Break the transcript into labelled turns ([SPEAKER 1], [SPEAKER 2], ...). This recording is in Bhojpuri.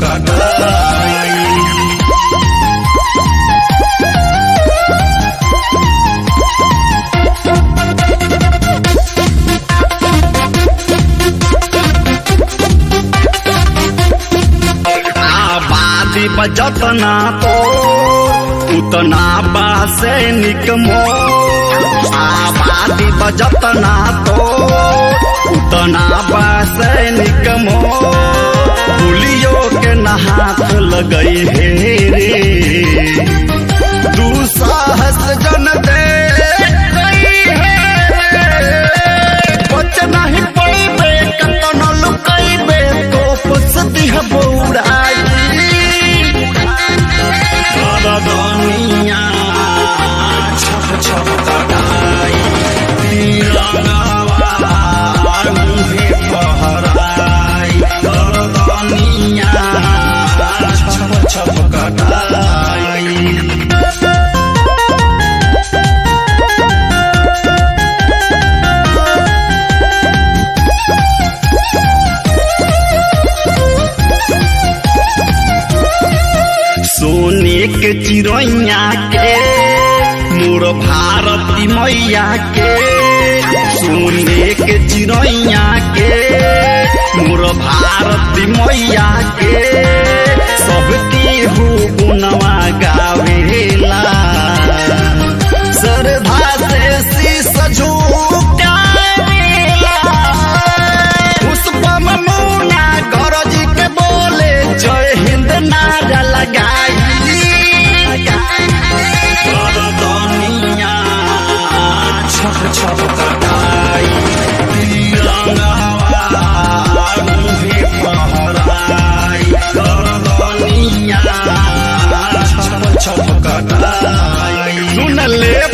[SPEAKER 1] कटाई आबादी बजत ना तो उतना बासे निकमो आबादी बजत ना तो उतना बासे निकमो पुलियो के नहाथ लगई हे रे तू साहस जन दे गई हे रे बच नहीं पड़बे कतन लुकैबे तो पुसती है बौड़ाई दुनिया छप छप कटाई तिरंगावा मुहे पहराई दुनिया छप छप कटाई सोने के चिड़ैया के मोर भारती मैया के सोने के चिड़ैया के मोर भारती मैया के सबके हो गुनवा गावेला श्रद्धा से शीस झुकावेला पुष्पम मुना गरज के बोले जय हिंद नारा लगाई दुनिया छप छप कटाई तिरंगावा मुहे पहराई दुनिया छप छप कटाई सुन ले